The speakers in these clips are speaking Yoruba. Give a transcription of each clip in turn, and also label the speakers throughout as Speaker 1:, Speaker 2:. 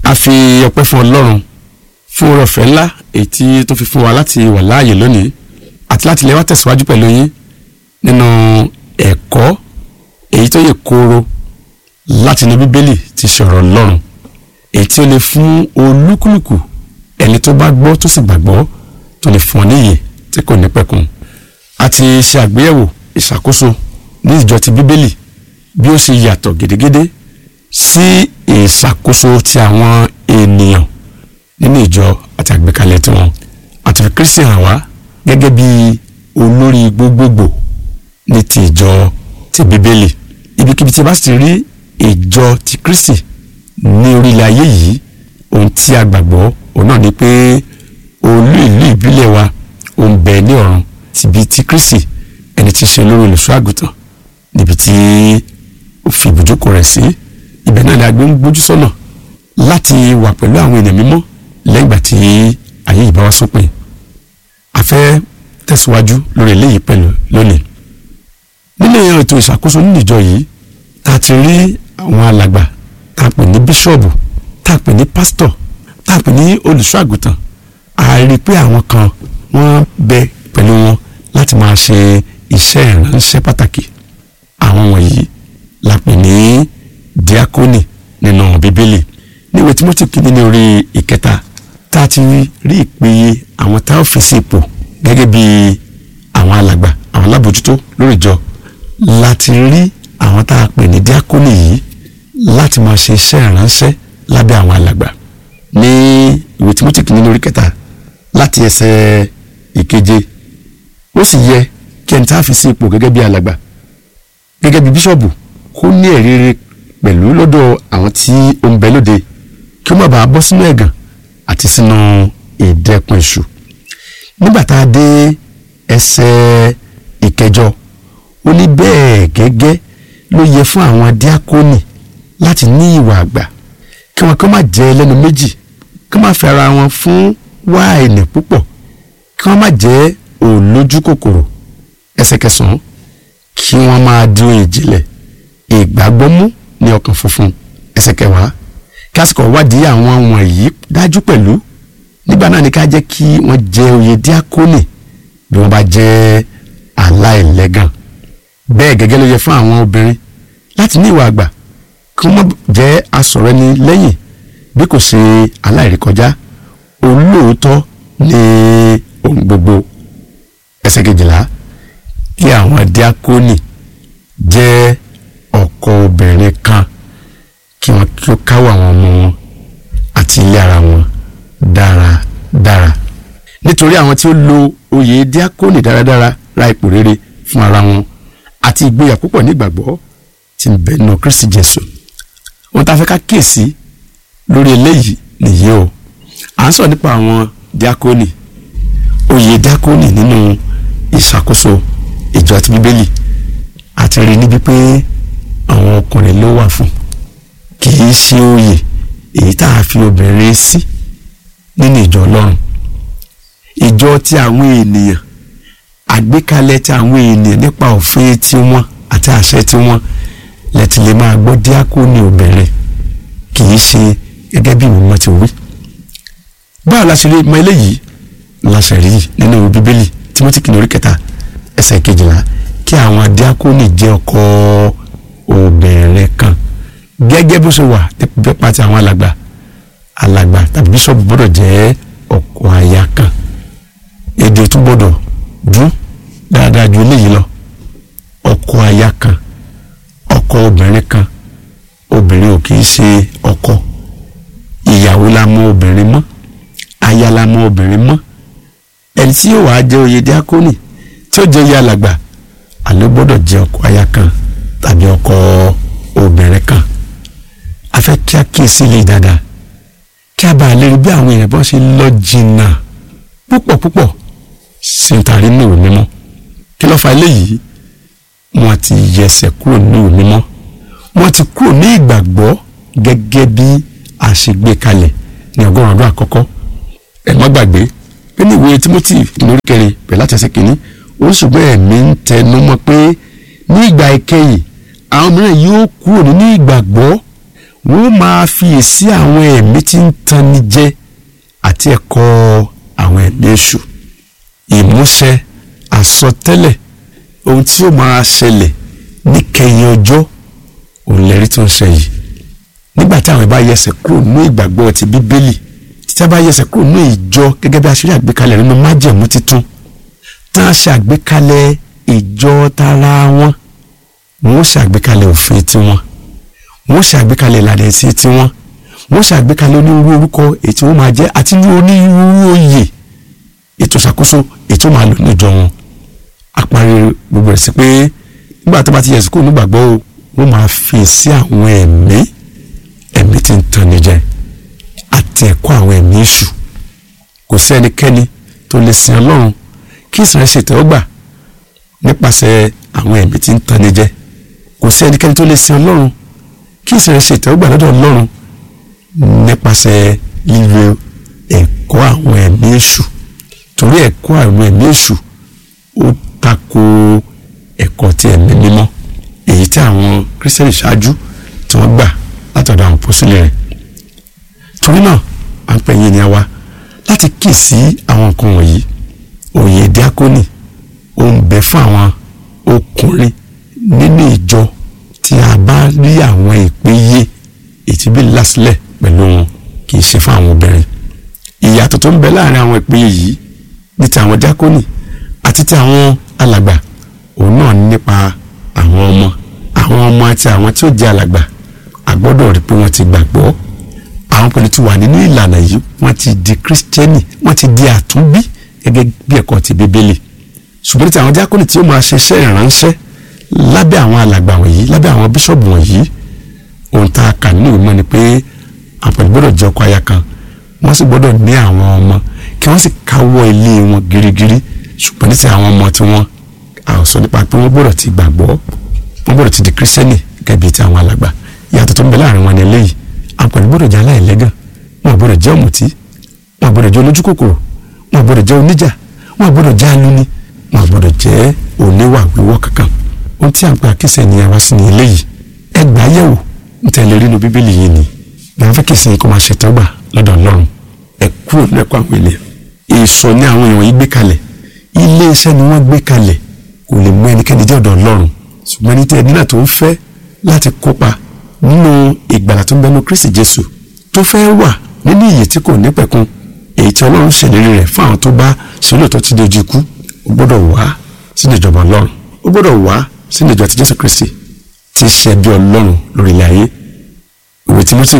Speaker 1: a fi ọpẹ́ fún ọlọ́run fún oore ọ̀fẹ́ ńlá èyí tí tó fi fún wa láti wà láàyè lónìí àti láti lè wá tẹ̀síwájú pẹ̀lú yín nínú ẹ̀kọ́ èyí tó yẹ kóró láti inú bíbélì ti ṣe ọ̀rọ̀ ọlọ́run èyí tí ó lè fún olúkúlùkù ẹni tó bá gbọ́ tó sì gbàgbọ́ tó lè fún ọ níyè tí kò ní pẹ̀kun a ti ṣe àgbéyẹ̀wò ìṣàkóso ní ìjọ ti bíbélì bí ó ṣe yàtọ̀ gédégédé sí ìṣàkóso ti àwọn ènìyàn nínú ìjọ àti àgbékalẹ̀ tiwọn àti fi kristi hàn wá gẹ́gẹ́ bí olórí gbogbogbò ní ti ìjọ ti bíbélì ibikíbi tí a bá sì ti rí ìjọ ti kristi ní orílẹ̀ ayé yìí ohun tí a gbàgbọ́ òun náà ni pé olú ìlú ìbílẹ̀ wa ó ń bẹ ní ọ̀run tìbí ti kristi ẹni tí í ṣe olórí olùṣọ́ àgùntàn níbi tí ó fi ibùjókòó rẹ̀ sí ibẹ̀ náà ni a gbé ń gbójú sọ́nà láti wà pẹ̀lú àwọn ènìyàn mímọ́ lẹ́yìn ìgbà tí ayé yìí bá wá sópin a fẹ́ tẹ̀síwájú lórí eléyìí pẹ̀lú lónìí nínú ètò ìṣàkóso nínú ìjọ yìí tá a ti rí àwọn alàgbà tá a pè ní bíṣọ̀bù tá a pè ní pásítọ̀ tá a pè ní olùṣọ́ àgùntàn a rí i pé àwọn kan wọ́n bẹ pẹ̀lú wọn láti máa ṣe iṣẹ́ ìránṣẹ́ pàtàkì àwọn wọ̀nyí la pè ní díákónì nínú bíbélì níwèé Tímótì kìíní ní orí ìkẹta tá a ti rí ìpèyè àwọn tá a fi sí ipò gẹ́gẹ́ bí àwọn alàgbà àwọn alábòjútó lórí ìjọ láti rí àwọn tá a pè ní díákónì yìí láti máa ṣe iṣẹ́ ìránṣẹ́ lábẹ́ àwọn alàgbà ní ìwé Tímótì kìíní ní orí kẹta láti ẹsẹ̀ ìkeje ó sì yẹ kí ẹni tá a fi sí ipò gẹ́gẹ́ bí alàgbà gẹ́gẹ́ bí bíṣọ̀bù kó ní ẹ̀rí rere pẹ̀lú lọ́dọ̀ àwọn tí ó ń bẹ lóde kí ó má bàa bọ́ sínú ẹ̀gàn àti sínú ìdẹ́kun èṣù nígbà tá a dé ẹsẹ̀ ìkẹjọ ó ní bẹ́ẹ̀ gẹ́gẹ́ ló yẹ fún àwọn díákónì láti ní ìwà àgbà kí wọn kí wọn má jẹ ẹlẹ́nu méjì kí wọn má fi ara wọn fún wáìnì púpọ̀ kí wọn má jẹ olójú kòkòrò ẹsẹ̀ kẹsàn-án kí wọn máa di ohun ìjìnlẹ̀ ìgbàgbọ́ mú ní ọkàn funfun ẹsẹ̀ kẹwàá kásìkò wádìí àwọn wọ̀nyí dájú pẹ̀lú nígbà náà ni ká jẹ́ kí wọ́n jẹ oyè díákónì bí wọ́n bá jẹ́ aláìlẹ́gàn bẹ́ẹ̀ gẹ́gẹ́ ló yẹ fún àwọn obìnrin láti ní ìwà àgbà kí wọ́n jẹ́ asọ̀rọ̀ ẹni lẹ́yìn bí kò ṣe aláìrékọjá olóòótọ́ ní ohun gbogbo ẹsẹ̀ kejìlá kí àwọn díákónì jẹ́ ọkọ obìnrin kan kí wọn kí ó káwọ́ àwọn ọmọ wọn àti ilé ara wọn dáradára nítorí àwọn tí ó lo oyè díákónì dáradára ra ipò rere fún ara wọn àti ìgboyà púpọ̀ nígbàgbọ́ tí ń bẹ nínú Kristi Jésù wọn tá a fẹ́ ká kíyèsí lórí eléyìí nìyí o à ń sọ nípa àwọn díákónì oyè díákónì nínú ìṣàkóso ìjọ àti bíbélì àti rí níbi pé àwọn ọkùnrin ló wà fún kì í ṣe oyè èyí tá a fi obìnrin sí nínú ìjọ ọlọ́run ìjọ ti àwọn ènìyàn àgbékalẹ̀ ti àwọn ènìyàn nípa òfin tiwọn àti àṣẹ tiwọn lẹ́tì lè máa gbọ́ díákónì obìnrin kì í ṣe gẹ́gẹ́ bí ìwọ̀n ti wí. báwo la ṣe rí mọ eléyìí la ṣe rí nínú bíbélì Tímótì kìíní orí kẹta ẹsẹ̀ kejìlá kí àwọn díákónì jẹ́ ọkọ obìnrin kan gẹ́gẹ́ bó ṣe wà nípa ti àwọn alàgbà alàgbà tàbí bíṣọ̀bù gbọ́dọ̀ jẹ́ ọkọ aya kan èdè tún gbọ́dọ̀ dún dáadáa ju eléyìí lọ ọkọ aya kan ọkọ obìnrin kan obìnrin ò kì í ṣe ọkọ ìyàwó la mọ obìnrin mọ́ aya la mọ obìnrin mọ́ ẹni tí yóò wá jẹ́ oyè díákónì tí ó jẹ́ oyè alàgbà àlọ́ gbọ́dọ̀ jẹ́ ọkọ aya kan tàbí ọkọ obìnrin kan a fẹ́ kí a kíyèsí lè dáadáa kí a bá lè rí bí àwọn èèyàn bá ṣe lọ jìnnà púpọ̀ púpọ̀ sí ń tarí ní ìwé mímọ́ kí ló fa eléyìí wọ́n ti yẹsẹ̀ kúrò ní ìwé mímọ́ wọ́n ti kúrò ní ìgbàgbọ́ gẹ́gẹ́ bí a ṣe gbé kalẹ̀ ní ọgọ́rùn-ún ọdún àkọ́kọ́ ẹ má gbàgbé pé ní ìwé Tímótì lórí kẹrin pẹ̀lú láti ẹsẹ̀ kìíní ó ṣùgbọ́n ẹ̀mí ń tẹnu mọ́ pé ní ìgbà ìkẹyìn àwọn mìíràn yóò kúrò nínú ìgbàgbọ́ wọ́n máa fiyèsí àwọn ẹ̀mí tí ń tanni jẹ àti ẹ̀kọ́ àwọn ẹ̀mí èṣù ìmúṣẹ àsọtẹ́lẹ̀ ohun tí ó máa ṣẹlẹ̀ níkẹyìn ọjọ́ òun lẹ́rí tó ń ṣe yìí nígbà tí àwọn ìbá yẹsẹ̀ kúrò ní ìgbàgbọ́ ti bíbélì tí a bá yẹsẹ̀ kúrò ní ìjọ gẹ́gẹ́ bí a ṣe rí àgbékalẹ̀ nínú májẹ̀mú titun tí wọ́n ṣe àgbékalẹ̀ ìjọ tara wọn wọ́n ṣe àgbékalẹ̀ òfin tiwọn wọ́n ṣe àgbékalẹ̀ ìlànà ẹ̀sìn tiwọn wọ́n ṣe àgbékalẹ̀ onírúurú orúkọ èyí tí wọ́n máa jẹ́ àti onírúurú oyè ètò ìṣàkóso ètò máa lò ní ìjọ wọn àparí gbogbo ẹ̀ sí pé nígbà tó bá ti yẹsẹ̀ kúrò nígbàgbọ́ o wọ́n máa fi sí àwọn ẹ̀mí ẹ̀mí tí ń tanni jẹ àti ẹ̀kọ́ àwọn ẹ̀mí èṣù kò sí ẹnikẹ́ni tó lè sin ọlọ́run kí ìsìn rẹ̀ ṣètẹ́wọ́gbà nípasẹ̀ àwọn ẹ̀mí tí ń tanni jẹ kò sí ẹnikẹ́ni tó lè sin ọlọ́run kí ìsìn rẹ̀ ṣètẹ́wọ́gbà lọ́dọ̀ ọlọ́run nípasẹ̀ lílo ẹ̀kọ́ àwọn ẹ̀mí èṣù torí ẹ̀kọ́ àwọn ẹ̀mí èṣù ó tako ẹ̀kọ́ ti ẹ̀mí mímọ́ èyí tí àwọn kírísítẹ́nì ṣáájú tí wọ́n gbà látọ̀dọ̀ àwọn pọ́sílẹ̀ rẹ̀ torí náà à ń pè yín ní àwa láti kì sí àwọn nǹkan wọ̀nyí òye díákónì ó ń bẹ fún àwọn ọkùnrin nínú ìjọ tí a bá rí àwọn ìpéye ìtìbí lásìlẹ̀ pẹ̀lú wọn kì í ṣe fún àwọn obìnrin ìyàtọ̀ tó ń bẹ láàrin àwọn ìpéye yìí ní ti àwọn díákónì àti ti àwọn alàgbà òun náà nípa àwọn ọmọ àwọn ọmọ àti àwọn tí ó jẹ́ alàgbà a gbọ́dọ̀ rí pé wọ́n ti gbàgbọ́ àwọn pẹ̀lú ti wà nínú ìlànà yìí wọ́n ti di kírísítẹ́nì wọ́n ti di àtúnbí gẹ́gẹ́ bí ẹ̀kọ́ ti bíbélì ṣùgbọ́n tí àwọn díákónì tí ó máa ṣe iṣẹ́ ìránṣẹ́ lábẹ́ àwọn alàgbà wọ̀nyí lábẹ́ àwọn bíṣọ̀bù wọ̀nyí ohun tá a kà nínú ìmọ̀ ni pé àwọn pẹ̀lú gbọ́dọ̀ jẹ́ ọkọ aya kan wọ́n sì gbọ́dọ̀ ní àwọn ọmọ kí wọ́n sì káwọ́ ilé wọn girigiri ṣùgbọ́n ní ti àwọn ọmọ tí wọ́n àwòsọ nípa pé wọ́n gbọ́dọ̀ ti gbàgbọ́ wọ́n gbọ́dọ̀ ti di kírísítẹ́nì gẹ́gẹ́ bí ti àwọn alàgbà ìyàtọ̀ tó ń bẹ láàrin wọn ni eléyìí àpẹẹrẹ gbọ́dọ̀ jẹ́ aláìlẹ́gàn wọn gbọ́dọ̀ jẹ́ ọ̀mùtí wọn gbọ́dọ̀ jẹ́ olójú kòkòrò wọn gbọ́dọ̀ jẹ́ oníjà wọn gbọ́dọ̀ jẹ́ alúni wọn gbọ́dọ̀ jẹ́ oníwà wíwọ́ kankan ohun tí à ń pè àkísẹ́ ni àwa sí ni eléyìí ẹ gbà yẹ̀wò ntẹ̀lé rí inú bíbélì yìí ni wọn fẹ́ kí ìsìn kó máa ṣètọ́gbà lọ́dọ̀ ọlọ́run ẹ kúrò lẹ́kọ̀ọ́ àwọn ènìyàn èso ní àwọn èèyàn yìí gbé kalẹ̀ ilé iṣẹ́ ni wọ́n gbé kalẹ̀ kò lè mú ẹnikẹ́ni jẹ́ ọ̀dọ̀ ọlọ́run ṣùgbọ́n ní tí ẹni náà tó ń fẹ́ láti kópa nínú ìgbàlà tó ń bẹnu kristi jésù tó fẹ́ wà nínú ìyè tí kò ní pẹ̀kun èyí tí ọlọ́run ṣèlérí rẹ̀ fún àwọn tó bá ṣe lóòótọ́ ti di ojú ikú ó gbọ́dọ̀ wá sínú ìjọba ọlọ́run ó gbọ́dọ̀ wá sínú ìjọ ti jésù kristi tí í ṣe bí ọlọ́run lórí ilẹ̀ ayé ìwé timothy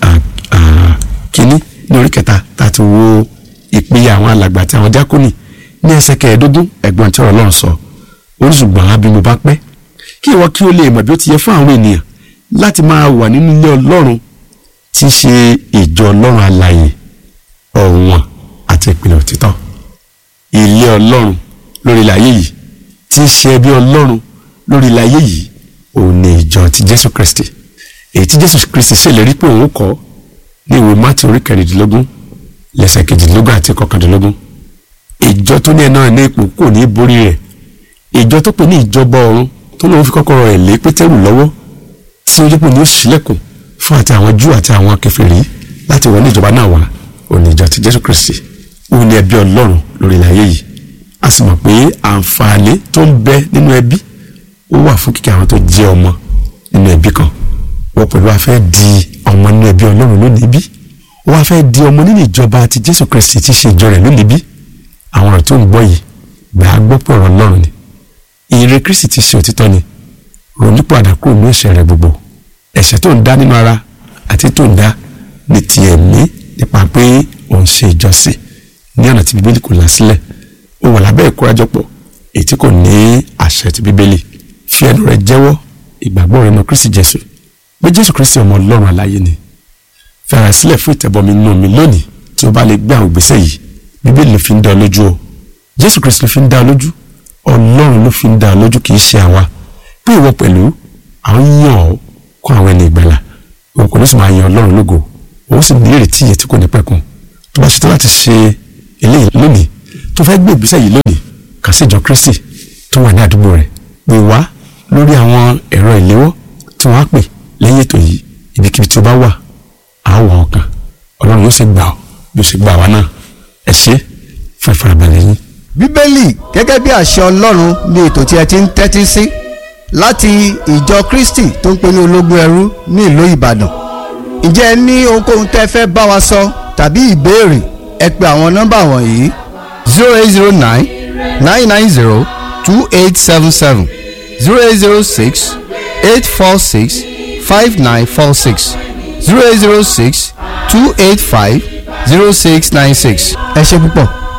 Speaker 1: kínní ní orí kẹta tá a ti wo ìpínyà àwọn alàgbà àti àwọn díákónì ní ẹsẹ̀ kẹẹ̀ẹ́dógún ẹ̀gbọ́n tí ọ̀rọ̀ ọlọ́run sọ oríṣùgbọ́n àbí mo bá pẹ́ kí ìwọ kí o lè mọ̀ bí ó ti yẹ fún àwọn ènìyàn láti máa wà nínú ilé ọlọ́run tí í ṣe ìjọ ọlọ́run alààyè ọ̀wọ̀n àti ìpìlẹ̀ òtítọ́ ilé ọlọ́run lórí ilẹ̀ ayé yìí tí í ṣe ẹbí ọlọ́run lórí ilẹ̀ ayé yìí òun ni ìjọ ti jésù kristi èyí tí jésù kristi ṣèlérí pé òun kọ́ ní ìwé mátì orí kẹrìndínlógún lẹ́sẹ̀ kejìdínlógún àti kọkàndínlógún ìjọ tó ní ẹ̀ náà ní ipò kò ní borí rẹ̀ ìjọ tó pè ní ìjọba ọ̀run tó lóun fi kọ́kọ́rọ́ ẹ̀ lé pétérù lọ́wọ́ tí ó jẹ́ pé ní ó ṣílẹ̀kùn fún àti àwọn júù àti àwọn kèfèrí láti wọlé ìjọba náà wá òní ìjọ ti jésù kristi òun ni ẹbí ọlọ́run lórí ilẹ̀ ayé yìí a sì mọ̀ pé àǹfààní tó ń bẹ nínú ẹbí ó wà fún kíkẹ́ àwọn tó jẹ́ ọmọ nínú ẹbí kan wọ́n pẹ̀lú wa fẹ́ di ọmọ nínú ẹbí ọlọ́run lónìí bí wọ́n wá fẹ́ di ọmọ nínú ìjọba ti jésù kristi tí ṣe ìjọ rẹ̀ lónìí bí àwọn ọ̀rọ̀ tó ń gbọ́ yìí gbà á gbọ́ pé ọ̀rọ̀ ọlọ́run ni ìre kristi ti ṣe òtítọ́ ni ronúpọ̀ àdàkùn ní ẹ̀ṣẹ̀ rẹ̀ gbogbo ẹ̀ṣẹ̀ tó ń dá nínú ara àti tó ń dá ní ti ẹ̀mí nípa pé òun ṣe ìjọsìn ní ọ̀nà tí bíbélì kò là sílẹ̀ ó wà lábẹ́ ìkórajọpọ̀ èyí tí kò ní àṣẹ ti bíbélì fi ẹnu rẹ̀ jẹ́wọ́ ìgbàgbọ́ rẹ̀ nínú kristi jésù pé jésù kristi ọmọ ọlọ́run aláyé ni fẹ̀rẹ̀ sílẹ̀ fún ìtẹ̀bọmi nínú mi lónìí tí o bá lè gbé àwọn ìgbésẹ̀ yìí bíbélì ló fi ń dá ọ lójú o jésù kristi ló fi ń dá ọ lójú ọlọ́run ló fi ń dá ọ lójú kì í ṣe àwa pé ìwọ pẹ̀lú àwọn yàn ọ́ kó àwọn ẹni ìgbàlà òun kò ní sọ máa yan ọlọ́run lógo òun sì ní ìrètí ìyẹn tí kò ní pẹ̀kun tó bá ṣetán láti ṣe eléyìí lónìí tó fẹ́ gbé ìgbésẹ̀ yìí lónìí kà sí ìjọ kristi tó wà ní àdúgbò rẹ̀ pè wá lórí àwọn ẹ̀rọ ìléwọ́ tí wọ́n á pè lẹ́yìn ètò yìí ibikíbi tí o bá wà á wà ọkàn ọlọ́run yóò sì gbà ọ́ yóò sì gbà wá náà ẹ ṣé fún ìfarabalẹ̀ yín.
Speaker 2: bíbélì gẹ́gẹ́ bí àṣẹ ọlọ́run ní ètò tí ẹ ti ń tẹ́tí sí láti ìjọ kristi tó ń pè ní ológun ẹrú ní ìlú ìbàdàn ǹjẹ́ ẹ ní ohunkóhun tẹ́ fẹ́ bá wa sọ tàbí ìbéèrè ẹ pe àwọn nọ́mbà wọ̀nyí zero eight zero nine nine nine zero two eight seven seven zero eight zero six eight four six five nine four six zero eight zero six two eight five zero six nine six ẹ ṣé púpọ̀.